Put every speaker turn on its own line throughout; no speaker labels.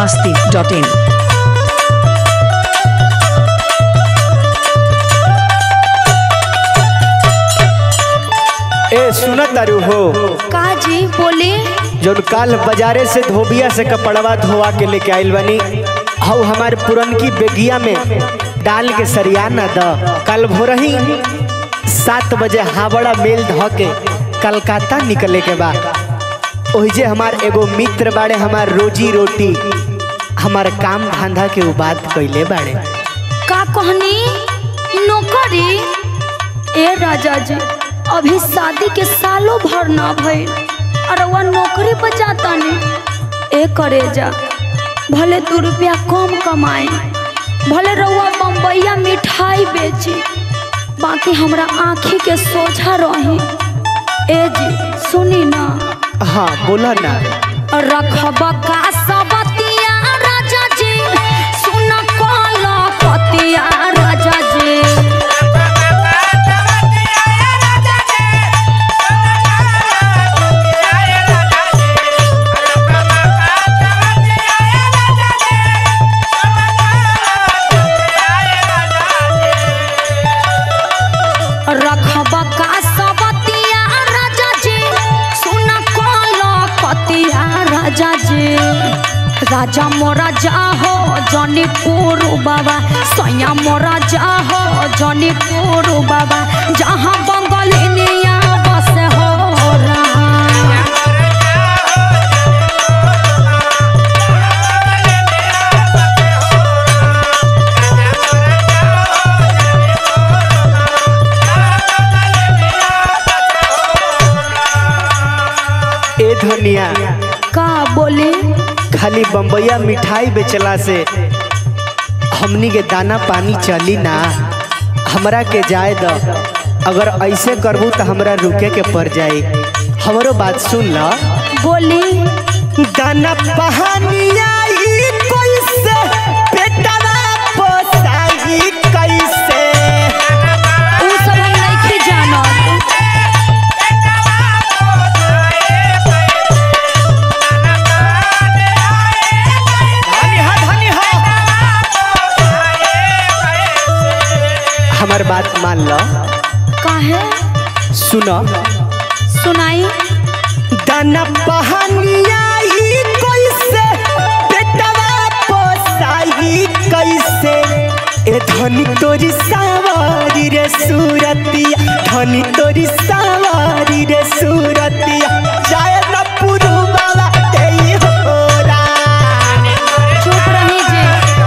masti.in.
ए सुनत तारू हो
का जी बोले
जौन काल बाजारे से धोबिया से कपड़वा धोवा के लेके आइल बनी हऊ हमारे पुरनकी बेगिया में डाल के सरिया न द कल भोरही सात बजे हावड़ा मेल ध के कलकत्ता निकले के बा ओहिजे हमार एगो मित्र बाड़े हमार रोजी रोटी हमार काम धंधा के उ बात कैले बाड़े
का कहनी नौकरी ए राजा जी अभी शादी के सालों भर ना भइल और वह नौकरी पर जाता नहीं ए करे जा भले दू रुपया कम कमाए भले रउआ बम्बैया मिठाई बेची बाकी हमरा आँखी के सोझा रही ए जी सुनी ना
हाँ बोला ना
रखब का सबतिया राजा जी सुन कल पतिया राजा जी रखब का सबतिया राजा जी सुन कल पतिया राजा जी राजा मोरा जाहो जनीपुर बाबा सैया मोरा जाहो जनीपुर बाबा जहाँ बंगलिनिया बस हो रहा
ए धनिया
का बोले
खाली बम्बैया मिठाई बेचला से हमनी के दाना पानी चली ना हमरा के जाए द अगर ऐसे करबू तो हमरा रुके के पड़ जाई हमरो बात सुन ल
बोली
दाना पहानिया ई कैसे पेटवा पोसाई कैसे
उ सब हम नहीं जानत
धनी हा धनी हा हमर बात मान ल
काहे
सुन
सुनाई
दाना पहानिया ई कैसे पेटवा पोसाई कैसे ए धनी तोरी सवारी रे सूरतिया धनी तोरी सवारी रे सूरतिया जाय न पुरु बाबा तेई होरा
चुप रही जी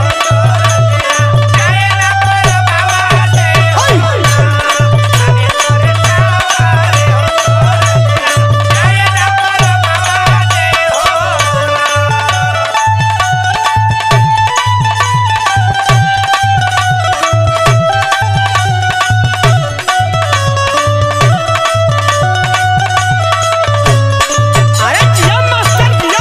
अरे जिया मास्टर जिया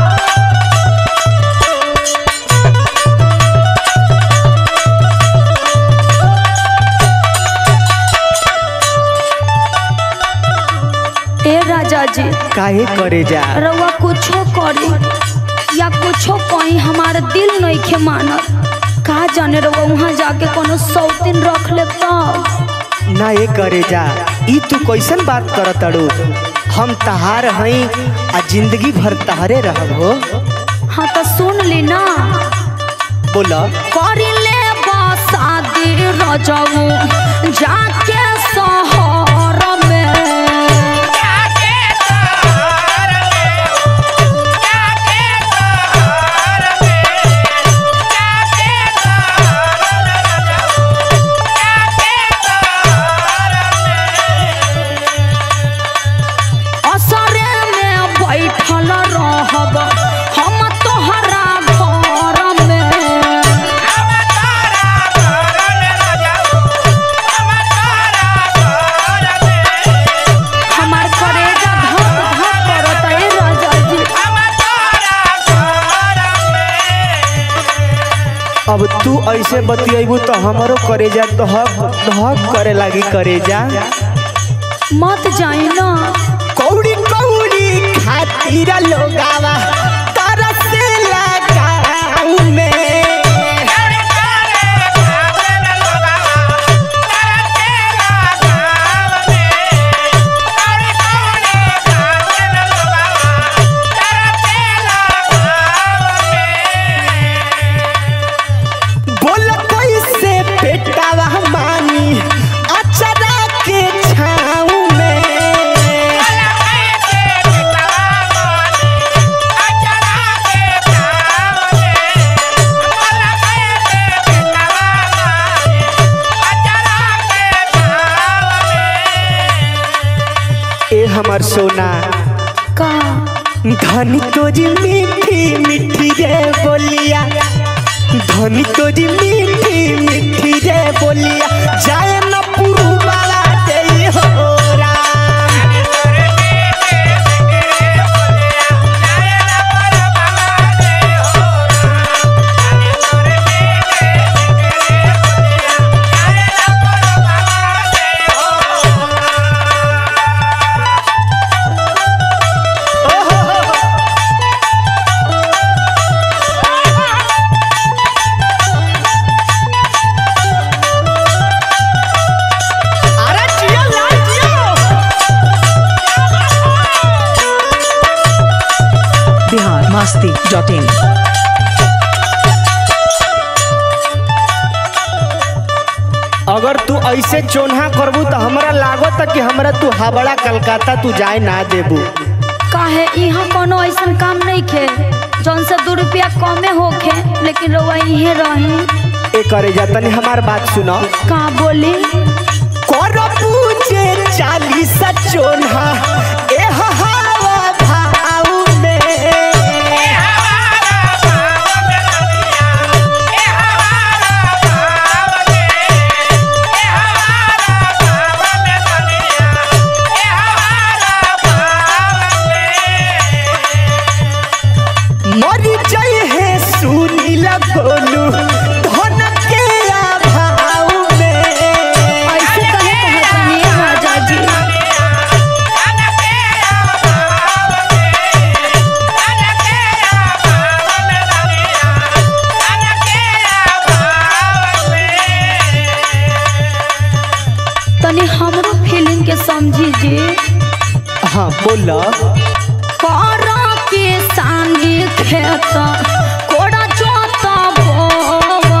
ए राजा जी
काहे करे जा
रउआ कुछो करी या कुछो कहीं हमार दिल नहीं खे मानत का जाने रउआ वहाँ जाके कोनो सौतीन रख ले तब
ना ये करे जा ई तू कैसन बात करत अड़ू हम तहार हई आ जिंदगी भर तहारे रहब हो
हाँ तो सुन ली ना
बोला
करी ले शादी रजऊ जाके शहर में असरे में बैठल रहब हम तोहरा घर में हमार करेजा धक धक करत ए राजा जी
अब तू ऐसे बतियबू तो हमारो करेजा धक धक करे लागी करेजा
मत जाई ना
कौड़ी कौड़ी खातिर लोगावा तरस लगा धनी तोरी मीठी मीठी रे बोलिया धनी तोरी मीठी मीठी रे बोलिया जाए न पुरु वाला दे हो राम अरे जियो लाल जियो
बिहार मस्ती डॉट इन
अगर तू ऐसे चोन्हा करबू तो हमरा लागत कि हमरा तू हावड़ा कलकत्ता तू जाए ना देबू
काहे यहाँ कोनो ऐसन काम नहीं खे जौन से दो रुपया कमे होखे लेकिन रउआ इहे रही
ए करे जा तनी हमार बात सुनो
का बोली
करबू जे चालीस चोन्हा ए हवा भाव में मरी जाए है सुनीला गोलू धन के अभाव में
ऐसे कहे कहतनी राजा जी तनी हमरो फीलिंग के समझी जी
हाँ बोला
करा के सानी खेत कोड़ा जोता बोवा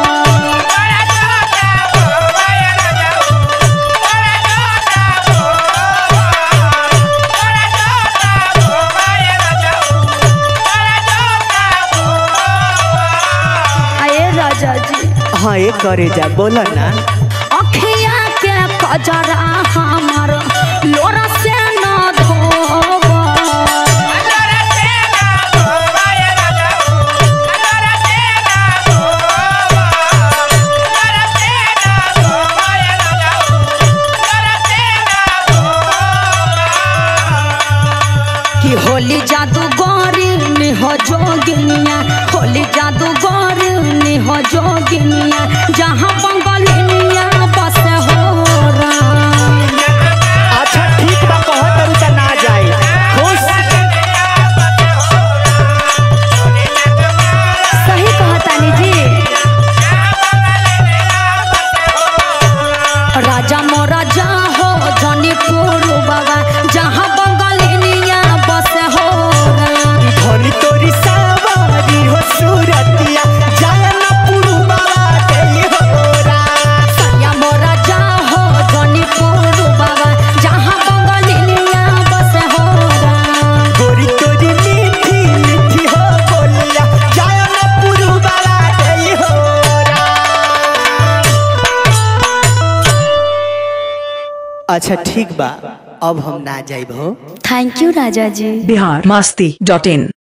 आए राजा जी
हाँ ये करे जा बोला ना
अखिया के कजरा हमर लोरा से न धोवा कि होली जादू गौरी निह जोगिनिया होली जादू गौरी निह जोगिनिया जहाँ बंगलिनिया बस हो राम
अच्छा ठीक बा कहत तारू त ना जाए खुश
सही कहतानी जी राजा मोरा जा हो जनी पुरु बाबा जहाँ बंगलिनिया बस हो राम
धनी तोरी सावरी हो सूरतिया जाए न पुरु बाबा दे हो राम
सैया मोरा जा हो जनी पुरु बाबा जहाँ बंगलिनिया बस हो राम
गोरी तोरी मीठी मीठी हो बोलिया जाए न पुरु बाबा दे हो राम अच्छा ठीक बा अब हम ना जाइब हो
थैंक यू राजा जी
बिहार मस्ती डॉट इन